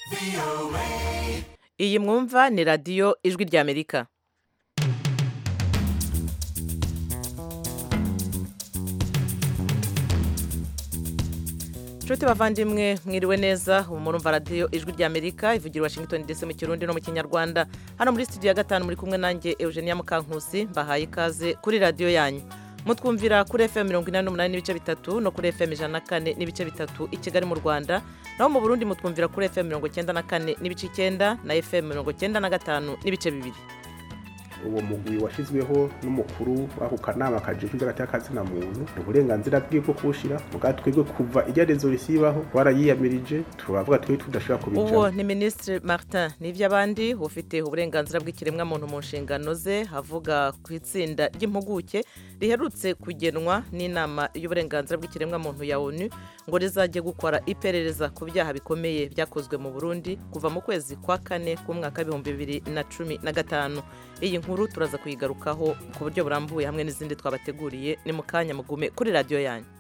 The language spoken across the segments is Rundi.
iyi mwumva ni radiyo ijwi ry'amerika nshuti bavandimwe mwiriwe neza ubu murumva radiyo ijwi ry'amerika ivugira i washington dc mu kirundi no mu kinyarwanda hano muri studio ya gatanu muri kumwe nanjye eugenia mukankusi mbahaye ikaze kuri radiyo yanyu mutwumvira kuri fm mirongo inani n'umunani n'ibice bitatu no kuri fm ijana na kane n'ibice bitatu i kigali mu rwanda naho mu burundi mutwumvira kuri fm mirongo icyenda na kane n'ibice icyenda na fm mirongo icyenda na gatanu n'ibice bibiri uwo mugwi washyizweho n'umukuru w'ako kanama kajejwe iby'agati na muntu ni uburenganzira bwe bwo kuwushyira muga twebwe kuva igerezo risibaho twarayiyamirije turavuga twe tudashobora uwo kubijamo ni minisitiri martin n'iby'abandi ufite uburenganzira bw'ikiremwamuntu mu nshingano ze avuga ku itsinda ry'impuguke riherutse kugenwa n'inama y'uburenganzira bw'ikiremwamuntu ya onu ngo rizajye gukora iperereza ku byaha bikomeye byakozwe mu burundi kuva mu kwezi kwa kane k'umwaka w'ibihumbi bibiri na cumi na gatanu iyi nkuru turaza kuyigarukaho ku buryo burambuye hamwe n'izindi twabateguriye ni mu kanya mugume kuri radiyo yanyu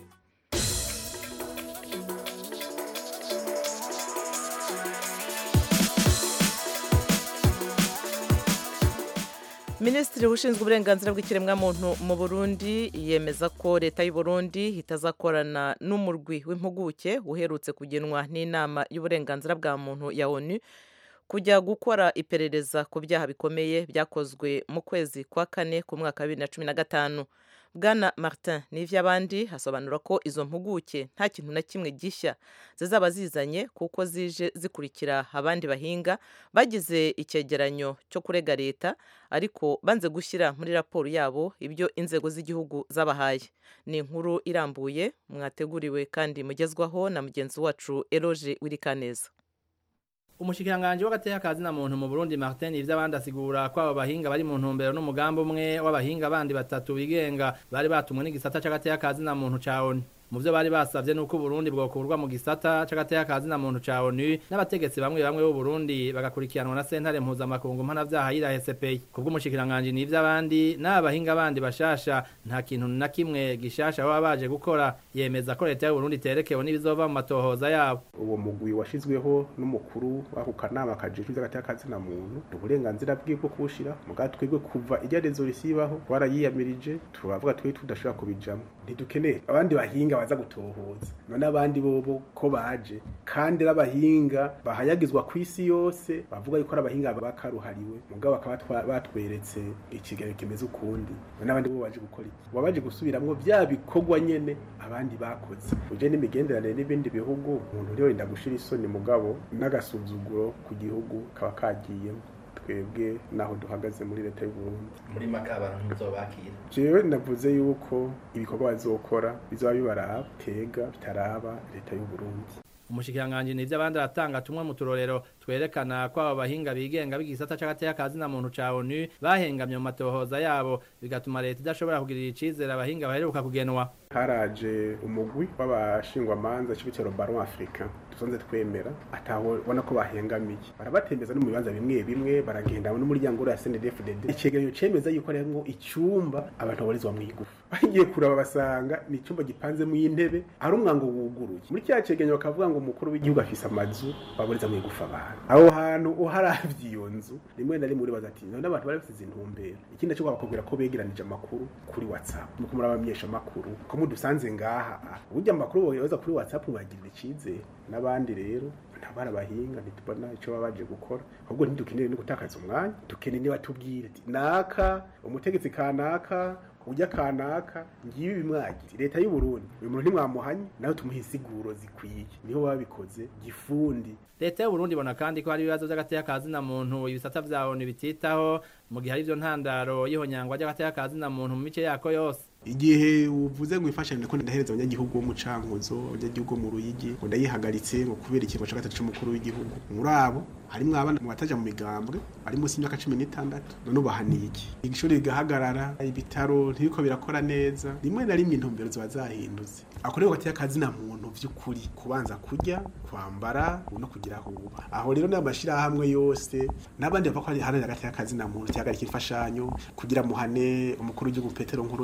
minisitiri ushinzwe uburenganzira bw'ikiremwamuntu mu burundi yemeza ko leta y'u Burundi itazakorana n'umurwi w'impuguke uherutse kugenwa n'inama y'uburenganzira bwa muntu ya onu kujya gukora iperereza ku byaha bikomeye byakozwe mu kwezi kwa kane ku mwaka wa bibiri na cumi na gatanu bwana martin n'ivy'abandi asobanura ko izo mpuguke nta kintu na kimwe gishya zizaba zizanye kuko zije zikurikira abandi bahinga bagize icyegeranyo cyo kurega leta ariko banze gushyira muri raporo yabo ibyo inzego z'igihugu zabahaye ni inkuru irambuye mwateguriwe kandi mugezwaho na mugenzi wacu eroge wirikaneza umushikiranganji w'agateka kazi na muntu mu Burundi Martin ivy'abandi asigura ko abo bahinga bari mu ntumbero n'umugambi umwe w'abahinga bandi batatu bigenga bari batumwe n'igisata c'agateka kazi na muntu ca ONU mu vyo bari basavye nuko Burundi bwokurwa mu gisata c'agateka kazi na muntu ca ONU n'abategetsi bamwe bamwe b'u Burundi bagakurikiranwa na sentare mpuzamakungu mpanavyaha yirahe CPI kubw'umushikiranganji n'ivy'abandi n'aba bahinga bandi bashasha nta kintu na kimwe gishasha baba baje gukora yemeza ko leta y'u Burundi iterekewe n'ibizova mu matohoza yabo uwo mugwi washyizweho n'umukuru w'ako kanama kajejwe iby'agati na muntu ni uburenganzira bwe bwo kuwushyira muga twebwe kuva igerezo risibaho twarayiyamirije turavuga twe tudashobora kubijamo ntidukeneye abandi bahinga baza gutohoza none abandi bobo ko baje kandi n'abahinga bahayagizwa ku isi yose bavuga yuko ari abahinga bakaruhariwe mugabo bakaba twa- batweretse ikigali kimeze ukundi none abandi bo baje gukora iki baba baje gusubiramwo bya bikorwa nyene abandi bakoze uje n'imigenderanire n'ibindi bihugu umuntu uririnda gushira isoni mugabo n'agasuzuguro ku gihugu kaba kagiyemo twebwe naho duhagaze muri leta y'u Burundi muri maka abantu muzobakira jewe navuze yuko ibikorwa bazokora bizoba bibaraba tega bitaraba leta y'u Burundi umushikiranganji n'ivy'abandi aratanga tumwe mu turorero twerekana ko abo bahinga bigenga b'igisata c'agateka kazi na muntu ca ONU bahengamye mu matohoza yabo bigatuma leta idashobora kugirira icizere abahinga baheruka kugenwa haraje umugwi w'abashingwamanza c'ibitero baron africa tuzonze twemera ataho ubona ko bahengamiye barabatembeza no mu bibanza bimwe bimwe baragenda n'umuryango uriya CNDD-FDD icegeranyo cemeza yuko harimwo icumba abantu babarizwa mu igufa bagiye kuraba basanga ni icumba gipanzemo intebe ari umwango wuguruye muri kiriya cegeranyo bakavuga ngo umukuru w'igihugu afise amazu baburiza mu igufa abantu aho hantu uharavye iyo nzu rimwe na rimwe uribaza ati none abantu bari bafise intumbero ikindi cyo bakubwira ko begeranije amakuru kuri whatsapp nuko muri abamenyesha amakuru ko mudusanze ngaha ah, burya amakuru bohereza kuri whatsapp mwagirira icizere n'abandi rero ntabara abahinga ntitubona icyo baba baje gukora ahubwo ntidukeneye no gutakaza umwanya dukeneye niba tubwire ati naka umutegetsi kanaka ujya kanaka ngibi bimwagire leta y'u Burundi uyu muntu ntimwamuhanye nawe tumuha insiguro zikwiye niho babikoze gifundi leta y'u Burundi ibona kandi ko hari ibibazo vy'agateka kazi na muntu ibisata vya ONU bititaho mu gihe hari ivyo ntandaro y'ihonyangwa ry'agateka kazi na muntu mu mice yako yose igihe uvuze ngo imfashanyo ko ndahereza abanyagihugu bo mu cankuzo abanyagihugu bo mu ruyigi ngo ndayihagaritse ngo kubera ikigo ca gatatu c'umukuru w'igihugu muri abo harimwo abana mu bataja mu migambwe bari munsi y'imyaka cumi n'itandatu none ubahaniye iki igishuri rigahagarara ibitaro ntibiko birakora neza rimwe na rimwe intumbero ziba zahindutse ako rero gateye akazi na muntu vy'ukuri kubanza kurya kwambara no kugira aho uba aho rero n'amashirahamwe yose n'abandi bava ko hari hagati y'akazi na muntu cyagarika imfashanyo kugira muhane umukuru w'igihugu Petero nkuru nziza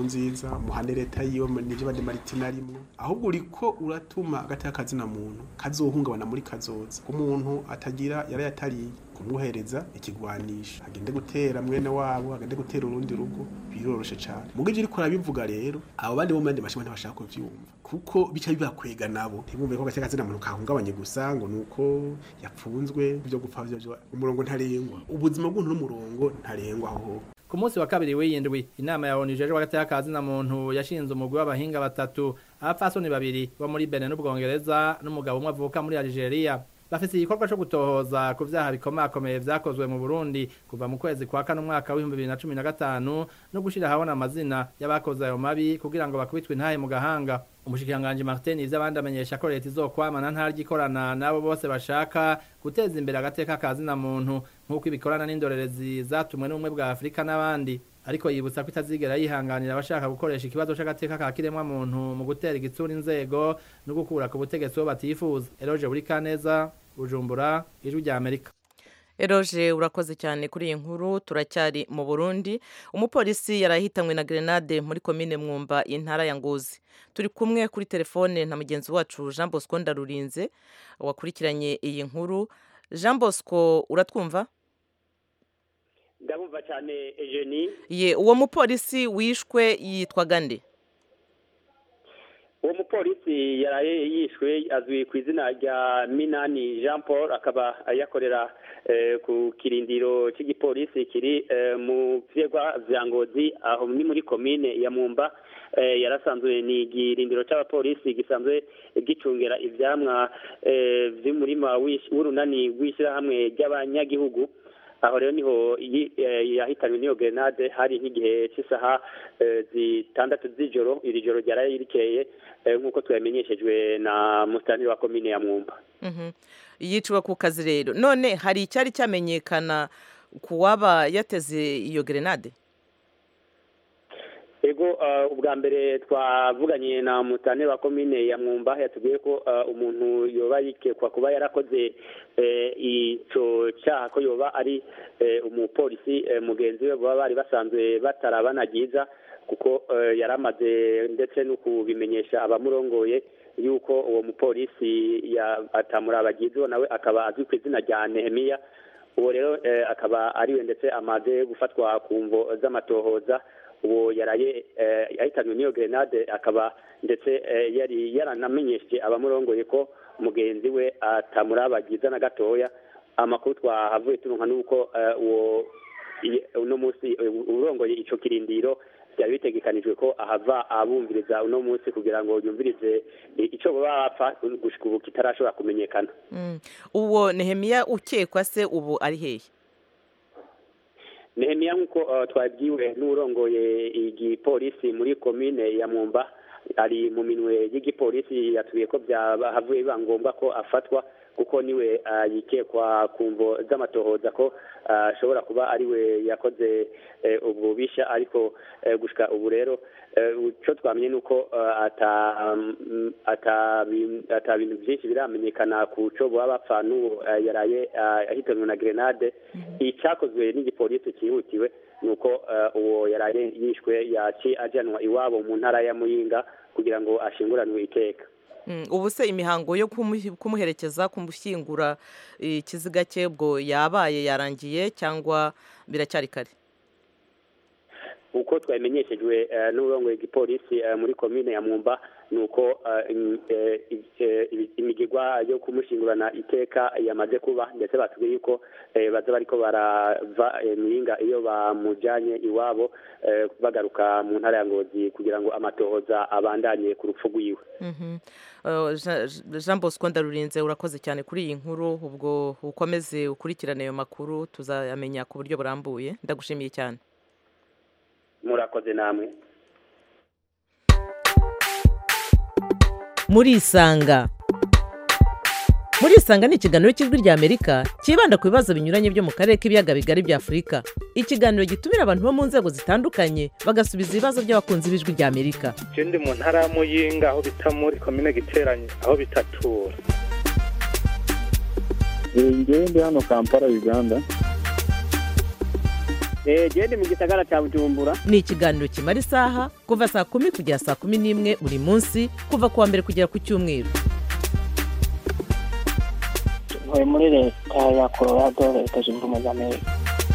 gusa muhane leta yiwe nivyo bandi maritina arimwo ahubwo uriko uratuma agati kazina muntu kazohungabana muri kazoza umuntu atagira yarayatariye kumuhereza ikigwanisha agende gutera mwene wabo agende gutera urundi rugo biroroshe cyane mugo ivyo uriko urabivuga rero abo bandi bo mu yandi mashimo ntibashaka kuvyumva kuko bica bibakwega nabo ntibumve ko agati kazina muntu kahungabanye gusa ngo nuko yapfunzwe byo gupfa byo umurongo ntarengwa ubuzima bw'umuntu n'umurongo ntarengwa aho ku munsi wa kabiri w'iyindwi inama ya onu ijejwe hagati y'akazi na muntu yashinze umugwi w'abahinga batatu abapfasoni babiri bo muri Benin n'Ubwongereza n'umugabo umwe avuka muri Algeria bafise igikorwa co gutohoza ku vyaha bikomakomeye vyakozwe mu Burundi kuva mu kwezi kwa kane umwaka w'ibihumbi bibiri na cumi na gatanu no gushira habona amazina y'abakoze ayo mabi kugira ngo bakubitwe intahe mu gahanga umushikiranganji Martin ivy'abandi amenyesha ko leta izokwamana ntaryo ikorana n'abo bose bashaka guteza imbere agateka kazi na muntu nk'uko ibikorana n'indorerezi zatumwe n'ubumwe bwa Afurika n'abandi ariko yibutsa ko itazigera yihanganira abashaka gukoresha ikibazo c'agateka ka kiremwa muntu mu gutera igitsura inzego no gukura ku butegetsi bo batifuza Eloge Burikaneza Bujumbura ijwi rya Amerika Eroje urakoze cyane kuri iyi nkuru turacyari mu Burundi umupolisi yarahitanywe na grenade muri komine Mwumba intara ya Ngozi turi kumwe kuri telefone na mugenzi wacu Jean Bosco Ndarurinze wakurikiranye iyi nkuru Jean Bosco uratwumva ndabumva cyane Eugenie ye uwo mupolisi wishwe yitwaga nde uwo mupolisi yaraye yishwe azwi ku izina rya minani jean paul akaba yakorera ku kirindiro cy'igipolisi kiri mu vyegwa vya ngozi aho ni muri komine ya mumba yarasanzwe ni igirindiro c'abapolisi gisanzwe gicungera ivyamwa vy'umurima w'urunani rw'ishirahamwe ry'abanyagihugu aho rero niho yahitanywe n'iyo grenade hari nk'igihe cy'isaha zitandatu z'ijoro iri joro ryaraye rikeye nk'uko twamenyeshejwe na musitani wa komine ya mwumba yiciwe ku kazi rero none hari icyari cyamenyekana ku waba yateze iyo grenade ego ubwa mbere twavuganye na mutane wa komine ya mwumba yatubwiye ko umuntu yoba yikekwa kuba yarakoze icyo cyaha ko yoba ari umupolisi mugenzi we baba bari basanzwe batarabana byiza kuko yari amaze ndetse no kubimenyesha abamurongoye yuko uwo mupolisi atamurabagizi nawe akaba azwi ku izina rya nehemiya uwo rero akaba ariwe ndetse amaze gufatwa ku mvo z'amatohoza uwo yaraye yahitanywe n'iyo grenade akaba ndetse yari yaranamenyesheje abamurongoye ko mugenzi we atamurabagiza na gatoya amakuru twahavuye turonka nuko uwo uno munsi urongoye ico kirindiro byari bitegekanijwe ko ahava abumviriza uno munsi kugira ngo yumvirize icyo baba bapfa gushika ubu kitarashobora kumenyekana uwo nehemiya ukekwa se ubu ari hehe nehemiya nk'uko twabwiwe n'urongoye igipolisi muri komine ya mwumba ari mu minwe y'igipolisi yatuye ko byahavuye biba ngombwa ko afatwa kuko niwe yikekwa ku mvo z'amatohoza ko ashobora kuba ariwe yakoze ububisha ariko gushika ubu rero icyo twamenye ni uko ata bintu byinshi biramenyekana ku cyo baba bapfa n'uwo yaraye ahitanywe na grenade icyakozwe n'igipolisi cyihutiwe ni uko uwo yaraye yishwe yaci ajyanwa iwabo mu ntara ya muyinga kugira ngo ashinguranwe iteka ubu se imihango yo kumuherekeza kumushyingura ikiziga cye bwo yabaye yarangiye cyangwa biracyari kare uko twabimenyeshejwe n'uburongoye igipolisi muri komine ya mwumba ni uko imigigwa yo kumushingurana iteka yamaze kuba ndetse batubwiye yuko baza bariko barava miringa iyo bamujyanye iwabo bagaruka mu ntara ya ngozi kugira ngo amatohoza abandanye ku rupfu rwiwe jean bosco ndarurinze urakoze cyane kuri iyi nkuru ubwo ukomeze ukurikirane ayo makuru tuzayamenya ku buryo burambuye ndagushimiye cyane murakoze namwe murisanga murisanga ni ikiganiro cy'ijwi ry'amerika cyibanda ku bibazo binyuranye byo mu karere k'ibiyaga bigari bya afurika ikiganiro gitumira abantu bo mu nzego zitandukanye bagasubiza ibibazo by'abakunzi b'ijwi ry'amerika ndi mu ntara ya muyinga aho bita muri komine giteranye aho bitatura ngewe ndi hano kampala uganda genda mu gisagara cya bujumbura ni ikiganiro kimara isaha kuva saa kumi kugera saa kumi n'imwe buri munsi kuva ku wa mbere kugera ku cyumweru ntuye muri leta ya colorado leta zunze ubumwe za amerika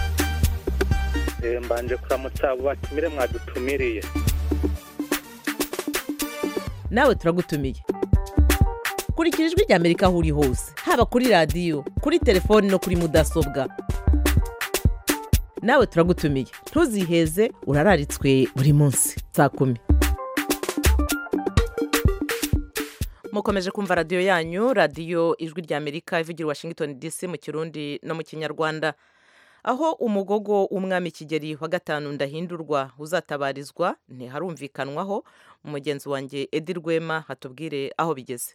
Eh, mbanje kuramutsa abo batumire mwadutumiriye nawe turagutumiye kurikira ijwi rya amerika aho uri hose haba kuri radiyo kuri telefoni no kuri mudasobwa nawe turagutumiye ntuziheze urararitswe buri munsi saa kumi mukomeje kumva radiyo yanyu radiyo ijwi rya amerika ivugira i washington dc mu kirundi no mu kinyarwanda aho umugogo w'umwami kigeri wa gatanu ndahindurwa uzatabarizwa ntiharumvikanwaho umugenzi wanjye edi rwema hatubwire aho bigeze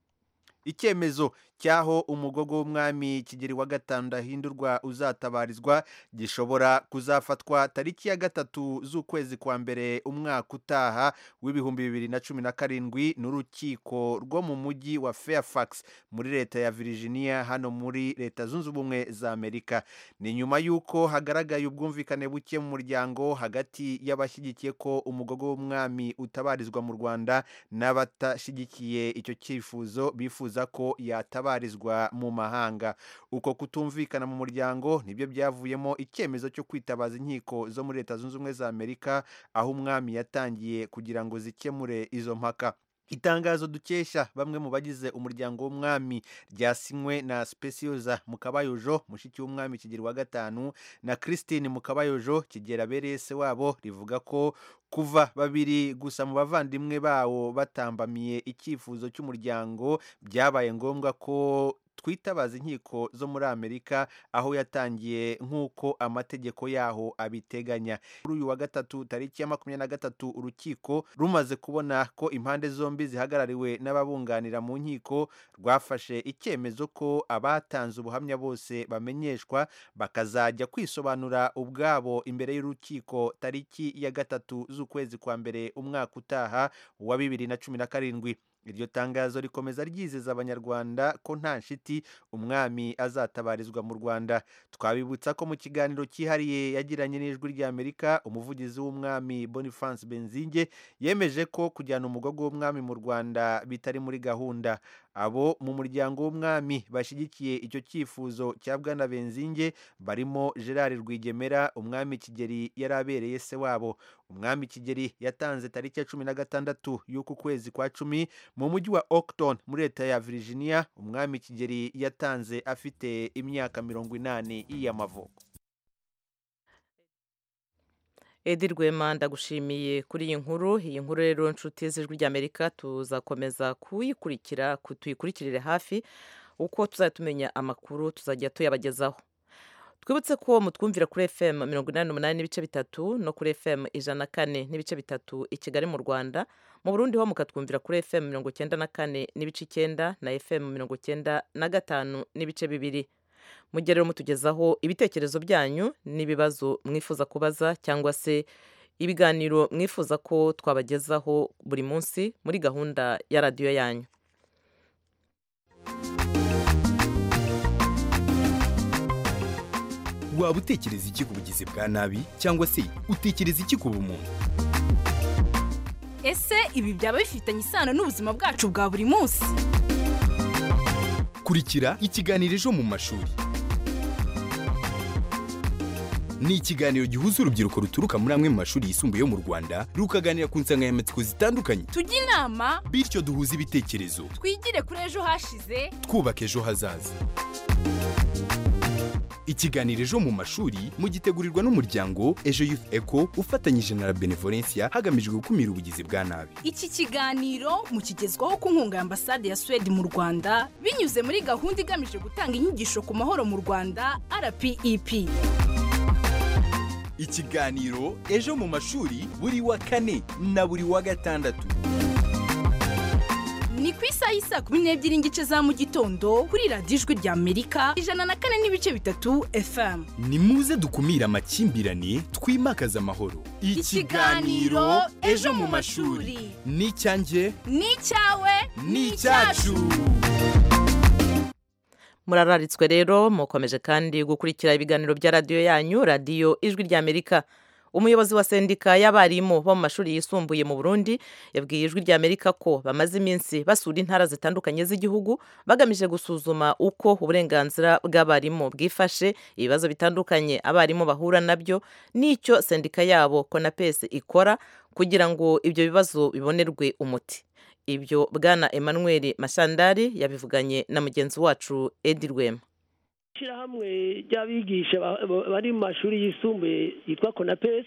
icyemezo cy'aho umugogo w'umwami kigeri wa gatanu ndahindurwa uzatabarizwa gishobora kuzafatwa tariki ya gatatu z'ukwezi kwa mbere umwaka utaha w'ibihumbi bibiri na cumi na karindwi n'urukiko rwo mu mujyi wa fairfax muri leta ya virginia hano muri leta zunze ubumwe za amerika ni nyuma y'uko hagaragaye ubwumvikane buke mu muryango hagati y'abashyigikiye ko umugogo w'umwami utabarizwa mu rwanda n'abatashyigikiye icyo cyifuzo bifuza ko yatabarizwa mu mahanga uko kutumvikana mu muryango nibyo byavuyemo icyemezo cyo kwitabaza inkiko zo muri leta zunze ubumwe za amerika aho umwami yatangiye kugira ngo zikemure izo mpaka itangazo dukesha bamwe mu bagize umuryango w'umwami ryasinywe na specioza mukabayojo mushiki w'umwami kigeri wa gatanu na christine mukabayojo kigera abereye se wabo rivuga ko kuva babiri gusa mu bavandimwe bawo batambamiye icyifuzo cy'umuryango byabaye ngombwa ko twitabaza inkiko zo muri amerika aho yatangiye nk'uko amategeko yaho abiteganya kuri uyu wa gatatu tariki ya makumyabiri na gatatu urukiko rumaze kubona ko impande zombi zihagarariwe n'ababunganira mu nkiko rwafashe icyemezo ko abatanze ubuhamya bose bamenyeshwa bakazajya kwisobanura ubwabo imbere y'urukiko tariki ya gatatu z'ukwezi kwa mbere umwaka utaha wa bibiri na cumi na karindwi iryo tangazo rikomeza ryizeza abanyarwanda ko nta nshiti umwami azatabarizwa mu rwanda twabibutsa ko mu kiganiro cyihariye yagiranye n'ijwi ry'amerika umuvugizi w'umwami boniface benzinge yemeje ko kujyana umugogo w'umwami mu rwanda bitari muri gahunda abo mu muryango w'umwami bashyigikiye icyo cyifuzo cya bwana benzinge barimo gerard rwigemera umwami kigeri yari abereye se wabo umwami kigeri yatanze tariki ya cumi na gatandatu y'uku kwezi kwa cumi mu mujyi wa Oakton muri leta ya Virginia umwami kigeri yatanze afite imyaka mirongo inani y'amavuko edi rwema ndagushimiye kuri iyi nkuru iyi nkuru rero nshuti z'ijwi ry'amerika tuzakomeza kuyikurikira tuyikurikirire hafi uko tuzajya tumenya amakuru tuzajya tuyabagezaho twibutse ko mutwumvira kuri fm mirongo inani n'umunani n'ibice bitatu no kuri fm ijana na kane n'ibice bitatu i kigali mu rwanda mu burundi ho mukatwumvira kuri fm mirongo icyenda na kane n'ibice icyenda na fm mirongo icyenda na gatanu n'ibice bibiri mujye rero mutugezaho ibitekerezo byanyu n'ibibazo mwifuza kubaza cyangwa se ibiganiro mwifuza ko twabagezaho buri munsi muri gahunda ya radiyo yanyu waba utekereza iki ku bugizi bwa nabi cyangwa se utekereza iki ku bumuntu ese ibi byaba bifitanye isano n'ubuzima bwacu bwa buri munsi kurikira ikiganiro ejo mu mashuri ni ikiganiro gihuza urubyiruko ruturuka muri amwe mu mashuri yisumbuye yo mu rwanda rukaganira ku nsanganyamatsiko zitandukanye tujye inama bityo duhuze ibitekerezo twigire kuri ejo hashize twubaka ejo hazaza ikiganiro ejo mu mashuri mugitegurirwa n'umuryango ejo youth eco ufatanyije na la benevolencia hagamijwe gukumira ubugizi bwa nabi iki kiganiro mukigezwaho ku nkunga ya ambasade ya suwede mu rwanda binyuze muri gahunda igamije gutanga inyigisho ku mahoro mu rwanda rpep ikiganiro ejo mu mashuri buri wa kane na buri wa gatandatu ni ku isaha y'i saa kumi n'ebyiri n'igice za mu gitondo kuri radiyo ijwi rya amerika ijana na kane n'ibice bitatu fm ni muze dukumire amakimbirane twimakaze amahoro Ikiganiro Ejo mu mashuri. ni icyanjye ni icyawe ni icyacu murararitswe rero mukomeje kandi gukurikira ibiganiro bya radiyo yanyu radiyo ijwi ry'amerika umuyobozi wa sendika y'abarimu bo mu mashuri yisumbuye mu burundi yabwiye ijwi ry'amerika ko bamaze iminsi basura intara zitandukanye z'igihugu bagamije gusuzuma uko uburenganzira bw'abarimu bwifashe ibibazo bitandukanye abarimu bahura nabyo n'icyo sendika yabo konapesi ikora kugira ngo ibyo bibazo bibonerwe umuti ibyo bwana emmanuel mashandari yabivuganye na mugenzi wacu edi rwema ishyirahamwe ry'abigisha bari mu mashuri yisumbuye yitwa konapesi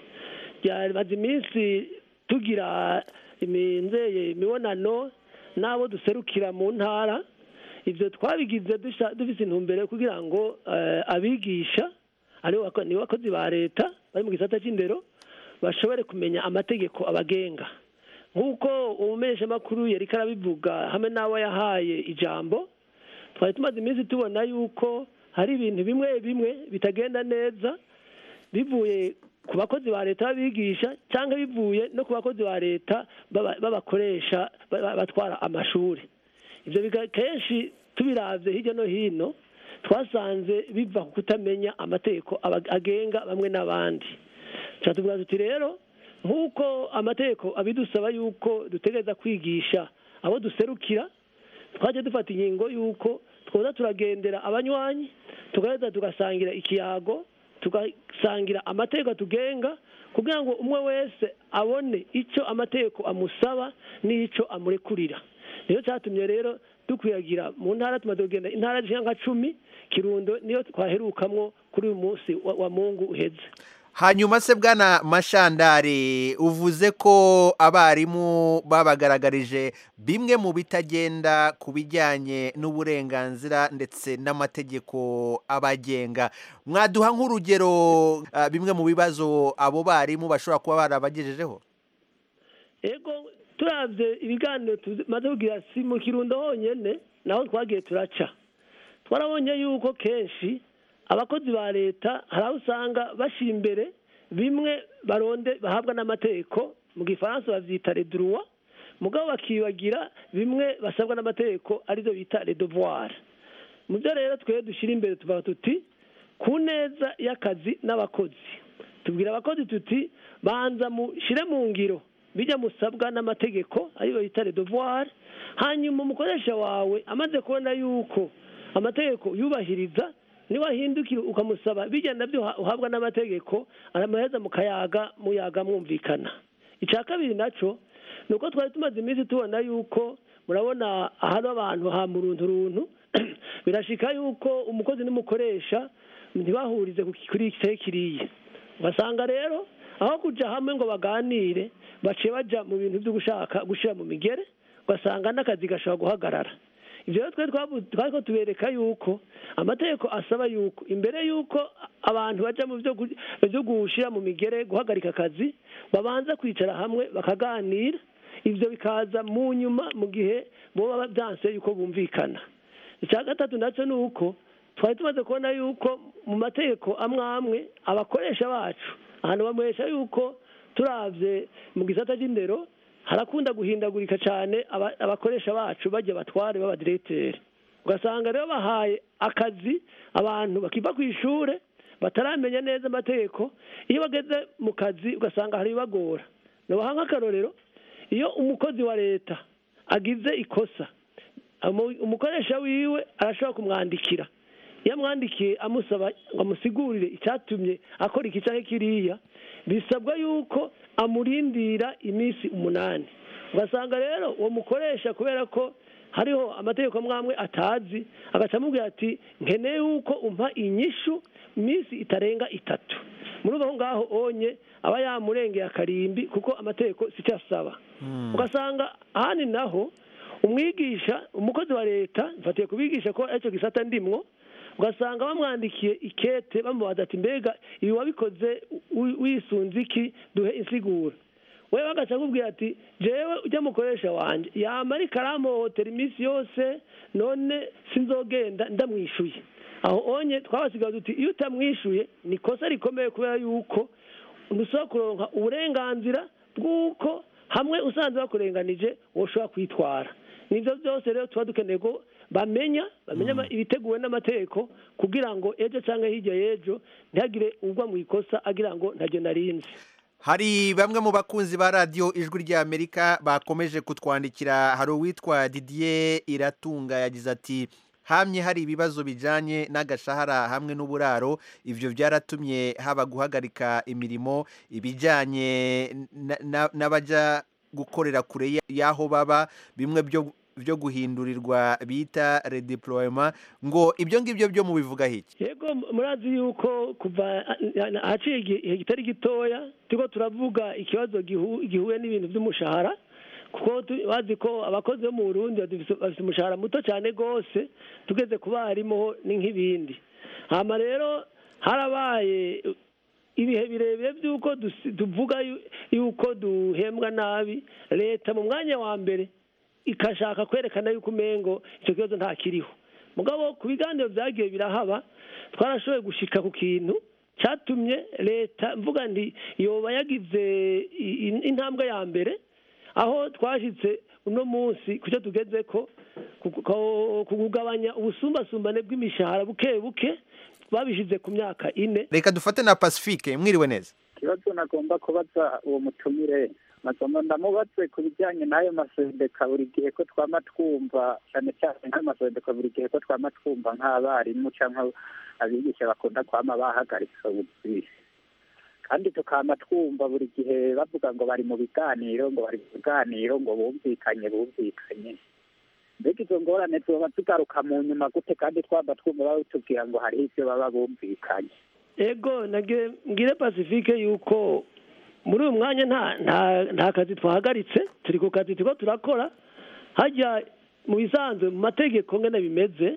ryamaze iminsi tugira iminzeye imibonano n'abo duserukira mu ntara ibyo twabigize dufite intumbero kugira ngo abigisha ni bakozi ba leta bari mu gisata cy'indero bashobore kumenya amategeko abagenga nk'uko umumenyeshamakuru yari karabivuga hamwe n'abo yahaye ijambo twari tumaze iminsi tubona yuko hari ibintu bimwe bimwe bitagenda neza bivuye ku bakozi ba leta babigisha cyangwa bivuye no ku bakozi ba leta b'abakoresha batwara amashuri ibyo kenshi tubirabye hirya no hino twasanze biva ku kutamenya amategeko agenga bamwe n'abandi tuvuga tuti rero nk'uko amategeko abidusaba yuko dutegereza kwigisha abo duserukira twajya dufata ingingo y'uko twoza turagendera abanywanyi tugahita tugasangira ikiyago tugasangira amategeko tugenga kugira ngo umwe wese abone icyo amategeko amusaba n'icyo amurekurira niyo cyatumye rero dukwiyagira mu ntara tumaze kugenda intara zishyira nka cumi kirundo niyo twaherukamwo kuri uyu munsi wa mungu uheze hanyuma se bwana mashandari uvuze ko abarimu babagaragarije bimwe mu bitagenda ku bijyanye n'uburenganzira ndetse n'amategeko abagenga mwaduha nk'urugero bimwe mu bibazo abo barimu bashobora kuba barabagejejeho yego turabye ibiganiro tumaze kugira si mu kirundo honyine naho twagiye turaca twarabonye yuko kenshi abakozi ba leta hari aho usanga bashyira imbere bimwe baronde bahabwa n'amategeko mu gifaransa babyita reduruwa mugabo bakibagira bimwe basabwa n'amategeko arizo bita redovuwari mu byo rero twe dushyira imbere tuvuga tuti ku neza y'akazi n'abakozi tubwira abakozi tuti banza mushyire mu ngiro bijya musabwa n'amategeko ariyo bita redovuwari hanyuma umukoresha wawe amaze kubona yuko amategeko yubahiriza niwahindukira ukamusaba bijya nabyo uhabwa n'amategeko aramaheza mukayaga muyaga mwumvikana icya kabiri nacyo ni uko twari tumaze iminsi tubona yuko murabona ahari abantu ha runtu birashika yuko umukozi n'umukoresha ntibahurize kuri kiriya ugasanga rero aho kujya hamwe ngo baganire baciye bajya mu bintu byo gushaka gushyira mu migere ugasanga n'akazi gashobora guhagarara ibyo rero twari ko tubereka yuko amategeko asaba yuko imbere y'uko abantu bajya mu byo gushyira mu migere guhagarika akazi babanza kwicara hamwe bakaganira ibyo bikaza mu nyuma mu gihe baba byanse yuko bumvikana icya gatatu nacyo ni uko twari tumaze kubona yuko mu mategeko amwe amwe abakoresha bacu ahantu bamuhesha yuko turabye mu gisata cy'indero harakunda guhindagurika cyane abakoresha bacu bajya batware b'abadiregiteri ugasanga rero bahaye akazi abantu bakiva ku ishuri bataramenya neza amategeko iyo bageze mu kazi ugasanga hari ibibagora nabaha nk'akarorero iyo umukozi wa leta agize ikosa umukoresha wiwe arashobora kumwandikira iyo amwandikiye amusaba ngo amusigurire icyatumye akora iki cyangwa kiriya bisabwa yuko amurindira iminsi umunani ugasanga rero uwo mukoresha kubera ko hariho amategeko amwe atazi agaca amubwira ati nkeneye yuko umpa inyishu iminsi itarenga itatu muri aho ngaho onye aba yamurengeye akarimbi kuko amategeko si cyo asaba ugasanga ahandi naho umwigisha umukozi wa leta mfatiye kubigisha ko aricyo gisata ndimwo ugasanga bamwandikiye ikete bamubaza ati mbega ibi wabikoze wisunze iki duhe insiguro we bagaca akubwira ati jewe ujya mukoresha wanjye yamara ikaramuhotera iminsi yose none sinzogenda ndamwishuye aho onye twabasigaye duti iyo utamwishuye ni ikosa rikomeye kubera yuko ntusaba kuronka uburenganzira bw'uko hamwe usanze bakurenganije wowe ushobora kwitwara nibyo byose rero tuba dukeneye ko bamenya bamenya ama- ibiteguwe n'amategeko kugira ngo ejo cyangwa hirya y'ejo ntihagire ugwa mu ikosa agira ngo ntacyo narinzi hari bamwe mu bakunzi ba radiyo ijwi ry'amerika bakomeje kutwandikira hari uwitwa didier iratunga yagize ati hamye hari ibibazo bijyanye n'agashahara hamwe n'uburaro ibyo byaratumye haba guhagarika imirimo ibijyanye na- na- n'abajya gukorera kure ya- y'aho baba bimwe byo byo guhindurirwa bita redeployement ngo ibyo ngibyo byo mubivugaho iki yego murazi yuko kuva ahaciye igihe kitari gitoya turiko turavuga ikibazo gihu- gihuye n'ibintu by'umushahara kuko tu- bazi ko abakozi bo mu burundi bafise bafise umushahara muto cyane rwose tugeze ku barimu ni nk'ibindi hama rero harabaye ibihe birebire by'uko dusi- tuvuga yu- yuko duhembwa nabi leta mu mwanya wa mbere ikashaka kwerekana yuko umengo icyo kibazo nta kiriho mugabo ku biganiro byagiye birahaba twarashoboye gushika ku kintu cyatumye leta mvuga nti yoba yagize i- i- intambwe ya mbere aho twashyitse uno munsi ku cyo tugeze ko ku- ku- ku kugabanya ubusumbasumbane bw'imishahara buke buke babishyize ku myaka ine reka dufate na pacifique mwiriwe neza ikibazo nagomba kubaza uwo mutumire nagomba ndamubaze ku bijyanye n'ayo masendeka buri gihe ko twama twumva cyane cyane nk'ayo masendeka buri gihe ko twama twumva nk'abarimu cyangwa abigisha bakunda kwama bahagaritse ubuzi kandi tukama twumva buri gihe bavuga ngo bari mu biganiro ngo bari mu biganiro ngo bumvikanye bumvikanye mbega izo ngorane zoba zigaruka mu nyuma gute kandi twaba twumva batubwira ngo hariho ibyo baba bumvikanye ego nage mbwire pacifique yuko muri uyu mwanya nta nta nta kazi twahagaritse turi ku kazi turiko turakora hajya mu bisanzwe mu mategeko ngene bimeze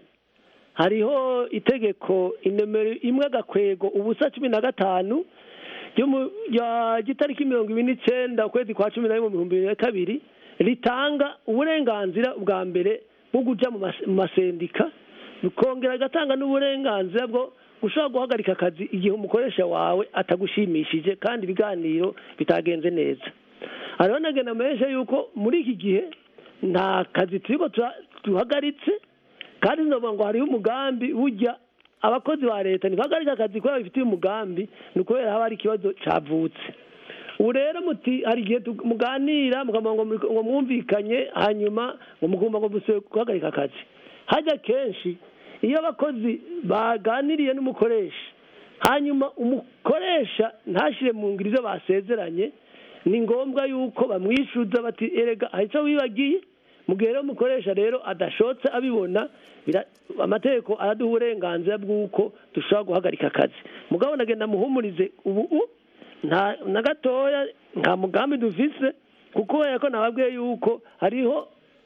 hariho itegeko inomero imwe agakwego ubusa cumi na gatanu ryo mu- rya gitariki mirongo ibiri n'icenda ukwezi kwa cumi na rimwe mu bihumbi bibiri na kabiri ritanga uburenganzira bwa mbere bwo kuja mu mas- mu masendika bikongera agatanga n'uburenganzira bwo ushobora guhagarika akazi igihe umukoresha wawe atagushimishije kandi ibiganiro bitagenze neza hariho nagenda menshi yuko muri iki gihe nta kazi turiko tura- duhagaritse kandi novuga ngo hariho umugambi burya abakozi ba leta ntibahagarika akazi kubera bifitiye umugambi ni ukubera haba hari ikibazo cavutse ubu rero muti hari igihe tu- muganira mukavuga ngo muri- ngo mwumvikanye hanyuma ngo mugomba ngo musubire guhagarika akazi hajya kenshi iyo abakozi baganiriye n'umukoresha hanyuma umukoresha ntashyire mu ngiro ibyo basezeranye ni ngombwa yuko bamwishyuza bati erega hari icyo wibagiye mu gihe rero umukoresha rero adashotse abibona bira- amategeko araduha uburenganzira bw'uko dushobora guhagarika akazi mugabo nagenda muhumurize ubu u- nta na gatoya nta mugambi dufise kuko kubera ko nababwiye yuko hariho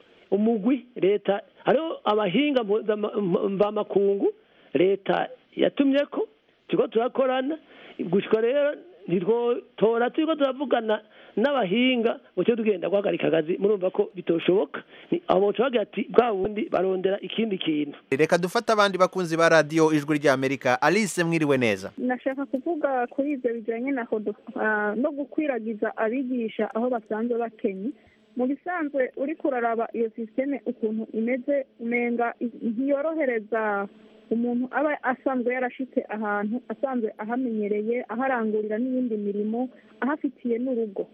umugwi leta hariho abahinga mpuzama- mvamakungu leta yatumye ko turiko turakorana gushika rero ntitwotora turiko turavugana n'abahinga ngo tujye tugenda guhagarika akazi murumva ko bitoshoboka Ni- abo boca bagira ati bwa bundi barondera ikindi kintu reka dufate abandi bakunzi ba radiyo ijwi ry'amerika alice mwiriwe neza nashaka kuvuga kuri ibyo bijyanye na hodo ah, no gukwiragiza abigisha aho basanzwe bakenye mu bisanzwe uri kuraraba iyo sisiteme ukuntu imeze umenga i- ntiyorohereza umuntu aba asanzwe yarashitse ahantu asanzwe ahamenyereye aharangurira n'iyindi mirimo ahafitiye n'urugo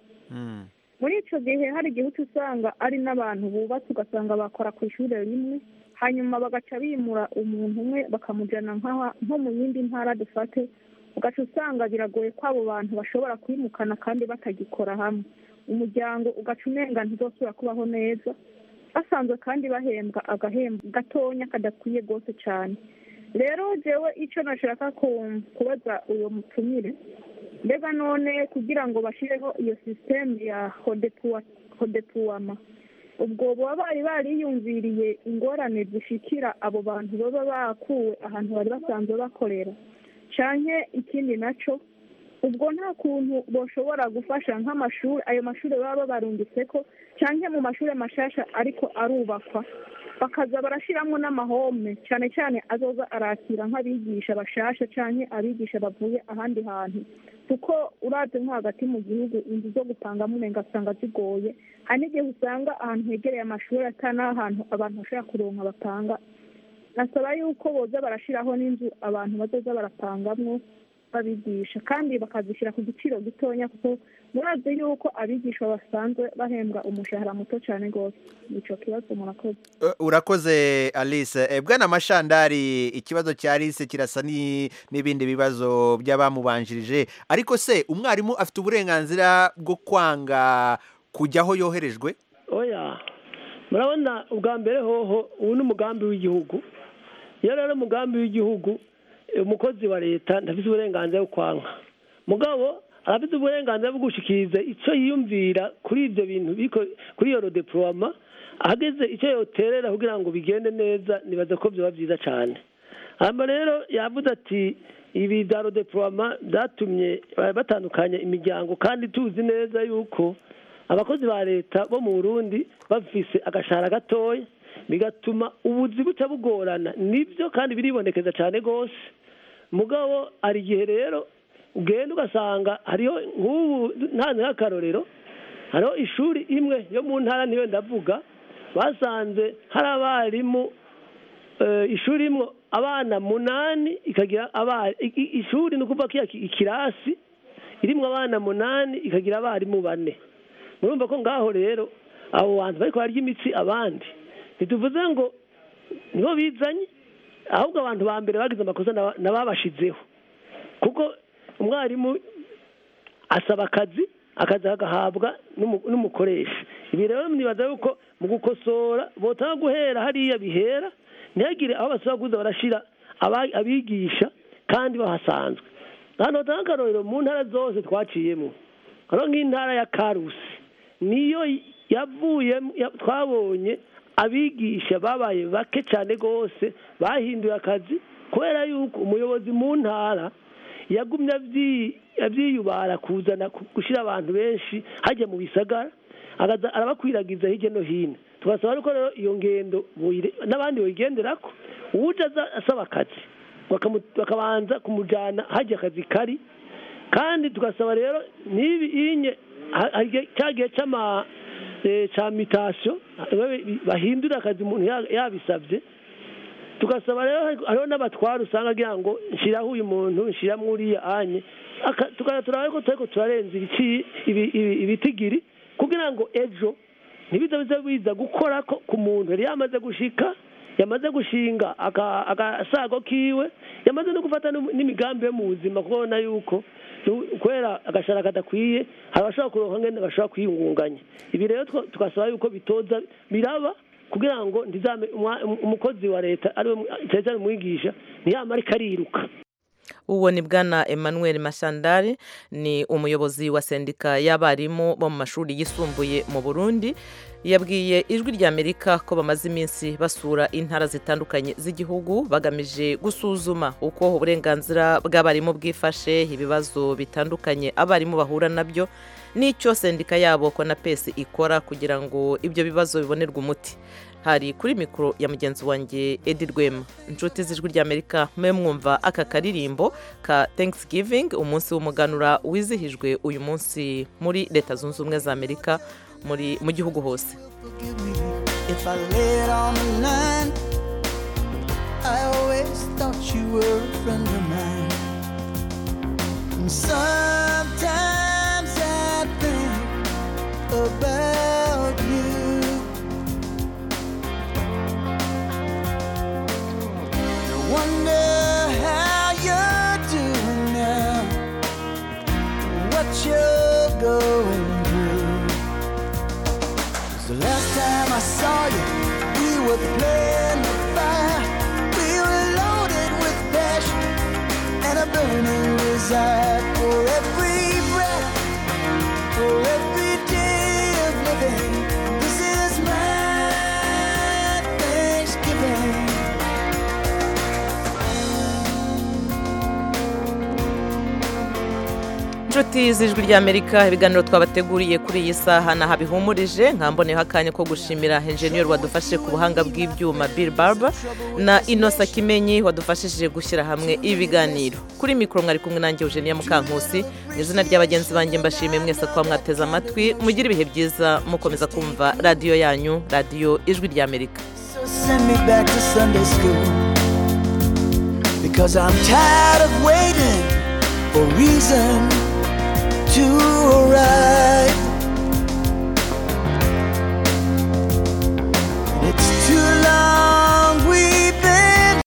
muri icyo gihe hari igihe uca usanga ari n'abantu bubatse ugasanga bakora ku ishuri rimwe hanyuma bagaca bimura umuntu umwe bakamujyana nk'aha- nko mu yindi ntara dufate ugaca usanga biragoye ko abo bantu bashobora kwimukana kandi batagikora hamwe umuryango ugaca umenga ntizosubira kubaho neza basanzwe kandi bahembwa agahembo gatonya kadakwiye rwose cyane rero jewe icyo nashaka ku- kubaza uyu mutumire mbega none kugira ngo bashyireho iyo sisiteme ya hodepuwa hodepuwama ubwo baba bari bariyumviriye ingorane zishikira abo bantu baba bakuwe ahantu bari basanzwe bakorera canke ikindi naco ubwo nta kuntu boshobora gufasha nk'amashuri ayo mashuri baba babarungitse ko canke mu mashuri mashasha ariko arubakwa bakaza barashiramwo n'amahome cane cane azoza arakira nk'abigisha bashasha canke abigisha bavuye ahandi hantu kuko uravye nko hagati mu gihugu inzu zo gupangamo umenga usanga zigoye hari n'igihe usanga ahantu hegereye amashuri ata n'ahantu abantu bashobora kuronka bapanga nasaba yuko boza barashiraho n'inzu abantu bazoza barapangamwo babigisha kandi bakazishyira ku giciro gitonya kuko murazi yuko abigisha basanzwe bahembwa umushahara muto cyane rwose nico kibazo murakoze Uh, urakoze alice Eh, bwana mashandari ikibazo cya alice kirasa ni- n'ibindi bibazo by'abamubanjirije ariko se umwarimu afite uburenganzira bwo kwanga kujya aho yoherejwe oya murabona ubwa mbere hoho ubu ni umugambi w'igihugu iyo rero umugambi w'igihugu eh, umukozi wa leta ntafite uburenganzira bwo kwanka mugabo arafite uburenganzira bwo gushikiriza icyo yiyumvira kuri ibyo bintu biko- kuri iyo rodepuroma ahageze icyo yoterera kugira ngo bigende neza nibaza ko byaba byiza cyane hanyuma rero yavuze ati ibi bya rodepuroma byatumye eh, batandukanya imiryango kandi tuzi neza yuko abakozi ba leta bo mu burundi bafise agashahara gatoya bigatuma ubuzi buca bugorana nibyo kandi biribonekeza cyane rwose mugabo hari igihe rero ugenda ugasanga hariho nk'ubu ntanze nk'akarorero hariho ishuri imwe yo mu ntara niyo ndavuga basanze hari abarimu eh, ishuri imwe abana munani ikagira aba- i- i- ishuri ni ukuvuga ko iya ki- ikirasi irimwo abana munani ikagira abarimu bane murumva ko ngaho rero abo bantu bariko barya imitsi abandi ntituvuze ngo nibo bizanye ahubwo abantu ba mbere bagize amakosa naba- nababashizeho kuko umwarimu asaba akazi akazi agahabwa n'umu- n'umukoresha ibi rero nibaza yuko mu gukosora botanga guhera hariya bihera ntihagire aho basaba kuza barashira aba- abigisha kandi bahasanzwe hano batanga akarorero mu ntara zose twaciyemo hano nk'intara ya karusi niyo yavuyemo ya- twabonye abigisha babaye bake cyane rwose bahinduye akazi kubera yuko umuyobozi mu ntara yagumye abyi- abyiyubara kuzana ku- gushyira abantu benshi hajya mu bisagara akaza arabakwiragiza hirya no hino tugasaba ariko rero iyo ngendo buyire- n'abandi bayigenderako uje aza asaba akazi bakamu- bakabanza kumujyana hajya akazi kari kandi tugasaba rero n'ibi inye ha- hari igihe- cya gihe cy'ama eh, cya mitasiyo bahindura akazi umuntu ya- yabisabye tugasaba rero hari- hariho n'abatwara usanga agira ngo nshyiraho uyu muntu nshyiramo uriya anye Aka- tukaza turaba ko turiko turarenza ibiki- ibi- ibi- ibitigiri kugira ngo ejo ntibize bize biza gukora ko ku muntu yari yamaze gushika yamaze gushinga aka- agasago kiwe yamaze no gufata n'um- n'imigambi yo mu buzima kubona yuko nu- kubera agashara kadakwiye hari abashobora kuronka ngene bashobora kwiyungunganya ibi rero two- tugasaba yuko bitoza biraba kugira ngo ntizame umwa- umukozi wa leta ariwe mu- cyane cyane umwigisha ntiyamare kariruka uwo ni bwana emmanuel mashandari ni umuyobozi wa sendika y'abarimu bo mu mashuri yisumbuye mu burundi yabwiye ijwi ry'amerika ko bamaze iminsi basura intara zitandukanye z'igihugu bagamije gusuzuma uko uburenganzira bw'abarimu bwifashe ibibazo bitandukanye abarimu bahura nabyo n'icyo sendika yabo konapesi ikora kugira ngo ibyo bibazo bibonerwe umuti hari kuri mikoro ya mugenzi wanjye edi rwema inshuti z'ijwi ry'amerika mwe mwumva aka karirimbo ka thanksgiving umunsi w'umuganura wizihijwe uyu munsi muri leta zunze ubumwe za amerika muri mu gihugu hose If I lay it on the line, I always thought you were a friend of mine. And sometimes I think about you. I wonder how you're doing now, what you're going through. 'Cause the last time I saw you, we were playing the fire. We were loaded with passion and a burning desire for every breath, for every day of living. This is my Thanksgiving. inshuti z'ijwi ry'amerika ibiganiro twabateguriye kuri iyi saha naha bihumurije nkamboneho akanya ko gushimira enjeniyeri wadufashe ku buhanga bw'ibyuma bill barber na inosa kimenyi wadufashije gushyira hamwe ibiganiro kuri mikoro mwari kumwe nanjye eugenia mukankusi mu izina ry'abagenzi banjye mbashimiye mwese kuba mwateze amatwi mugire ibihe byiza mukomeza kumva radiyo yanyu radiyo ijwi ry'amerika So send me back to Sunday school because I'm tired of waiting for reason to arrive.